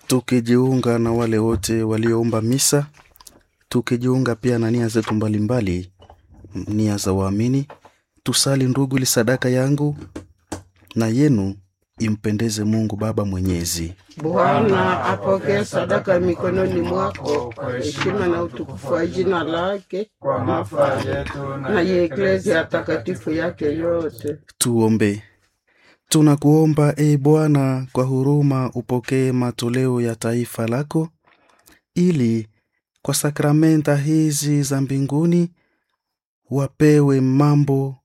tukijiunga na wale wote walioomba misa, tukijiunga pia na nia zetu mbalimbali, nia za waamini. Tusali ndugu, ili sadaka yangu na yenu impendeze Mungu Baba Mwenyezi. Bwana apokee sadaka mikononi mwako kwa heshima na utukufu wa jina lake kwa mafaa yetu na ya eklezia takatifu yake yote. Tuombe. Tunakuomba e Bwana, kwa huruma upokee matoleo ya taifa lako, ili kwa sakramenta hizi za mbinguni wapewe mambo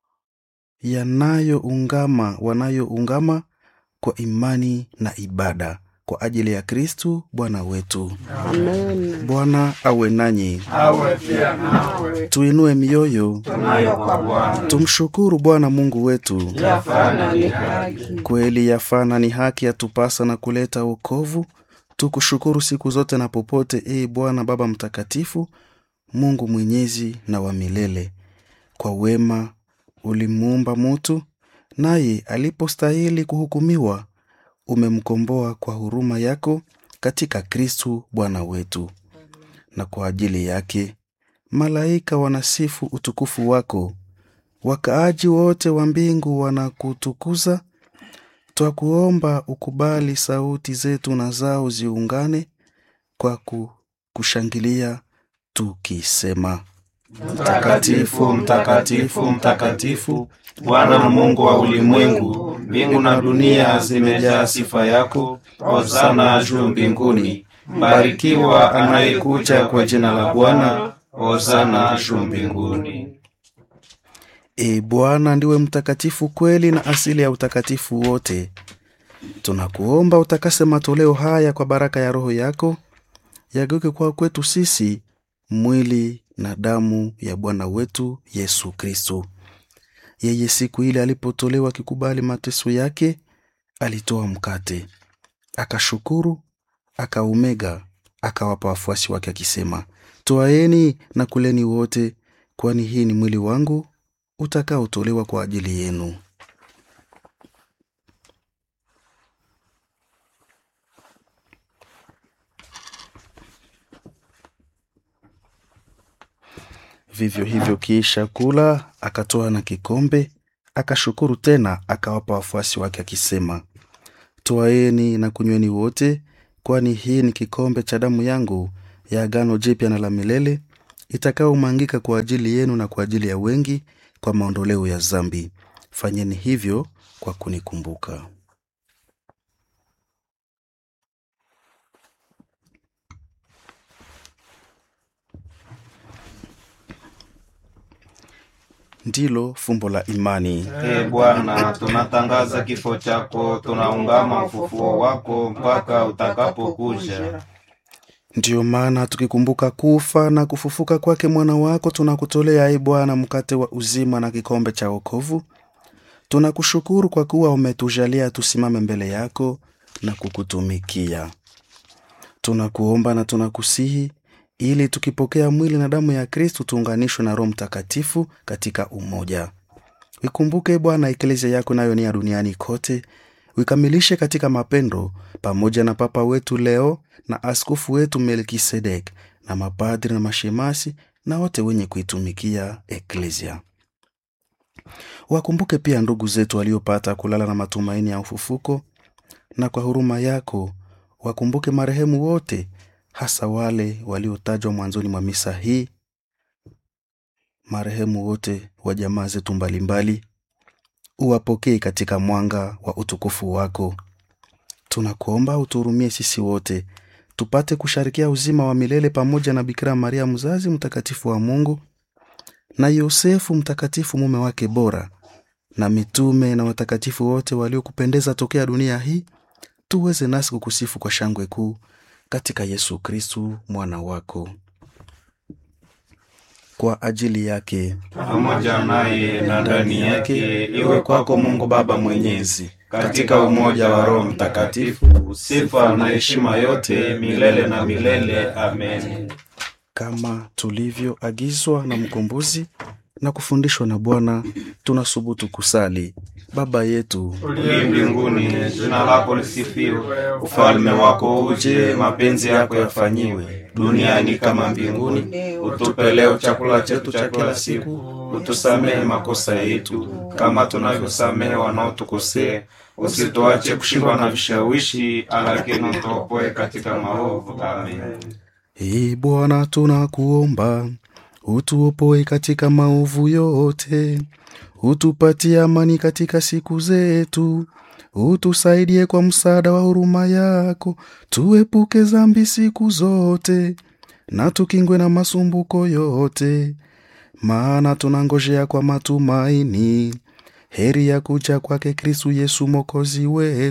yanayoungama wanayoungama kwa imani na ibada kwa ajili ya Kristu Bwana wetu. Amen. Bwana awe nanyi, awe pia nawe. tuinue mioyo, Tunayo kwa Bwana tumshukuru Bwana Mungu wetu. Yafana ni haki. Kweli yafana ni haki yatupasa na kuleta wokovu. Tukushukuru siku zote na popote, e Bwana Baba Mtakatifu, Mungu mwenyezi na wa milele. Kwa wema ulimuumba mutu, naye alipostahili kuhukumiwa, umemkomboa kwa huruma yako katika Kristu Bwana wetu. Na kwa ajili yake malaika wanasifu utukufu wako, wakaaji wote wa mbingu wanakutukuza. Twakuomba ukubali sauti zetu na zao ziungane kwa ku- kushangilia tukisema: Mtakatifu, mtakatifu, mtakatifu, Bwana Mungu wa ulimwengu, mbingu na dunia zimejaa sifa yako. Hosana juu mbinguni. Mbarikiwa anayekuja kwa jina la Bwana. Hosana juu mbinguni. E Bwana, ndiwe mtakatifu kweli na asili ya utakatifu wote. Tunakuomba utakase matoleo haya kwa baraka ya Roho yako, yageuke kwa kwetu sisi mwili na damu ya Bwana wetu Yesu Kristo. Yeye siku ile alipotolewa akikubali mateso yake, alitoa mkate, akashukuru, akaumega, akawapa wafuasi wake akisema, twaeni na kuleni wote, kwani hii ni mwili wangu utakaotolewa kwa ajili yenu. Vivyo hivyo kiisha kula, akatoa na kikombe, akashukuru tena, akawapa wafuasi wake akisema, twaeni na kunyweni wote, kwani hii ni kikombe cha damu yangu ya agano jipya na la milele, itakaomwangika kwa ajili yenu na kwa ajili ya wengi kwa maondoleo ya zambi. Fanyeni hivyo kwa kunikumbuka. Ndilo fumbo la imani. Ee Bwana, tunatangaza kifo chako, tunaungama ufufuo wako mpaka utakapokuja. Ndiyo maana tukikumbuka kufa na kufufuka kwake mwana wako, tunakutolea e Bwana mkate wa uzima na kikombe cha wokovu. Tunakushukuru kwa kuwa umetujalia tusimame mbele yako na kukutumikia. Tunakuomba na tunakusihi ili tukipokea mwili na damu ya Kristu tuunganishwe na Roho Mtakatifu katika umoja. Ikumbuke Bwana eklezia yako nayo ni ya duniani kote, uikamilishe katika mapendo, pamoja na Papa wetu Leo na askofu wetu Melkisedek na mapadri na mashemasi na wote wenye kuitumikia eklezia. Wakumbuke pia ndugu zetu waliopata kulala na matumaini ya ufufuko, na kwa huruma yako wakumbuke marehemu wote, hasa wale waliotajwa mwanzoni mwa misa hii, marehemu wote wa jamaa zetu mbalimbali, uwapokee katika mwanga wa utukufu wako. Tunakuomba utuhurumie sisi wote, tupate kusharikia uzima wa milele pamoja na Bikira Maria mzazi mtakatifu wa Mungu na Yosefu mtakatifu mume wake bora na mitume na watakatifu wote waliokupendeza tokea dunia hii, tuweze nasi kukusifu kwa shangwe kuu katika Yesu Kristu mwana wako. Kwa ajili yake pamoja naye na ndani yake, iwe kwako Mungu Baba Mwenyezi, katika umoja wa Roho Mtakatifu, sifa na heshima yote milele na milele. Amen. kama tulivyoagizwa na mkombozi na kufundishwa na Bwana, tunasubutu kusali: Baba yetu uliye mbinguni, jina lako lisifiwe, ufalme wako uje, mapenzi yako yafanyiwe duniani kama mbinguni. Utupe leo chakula chetu cha kila siku, utusamehe makosa yetu kama tunavyosamehe wanaotukosea, usituache kushindwa na vishawishi, lakini utuokoe katika maovu. Amen. Ee Bwana, tunakuomba utuopoe katika maovu yote, utupatie amani katika siku zetu, utusaidie kwa msaada wa huruma yako, tuepuke dhambi siku zote na tukingwe na masumbuko yote, maana tunangojea kwa matumaini heri ya kuja kwake Kristu Yesu mwokozi wetu.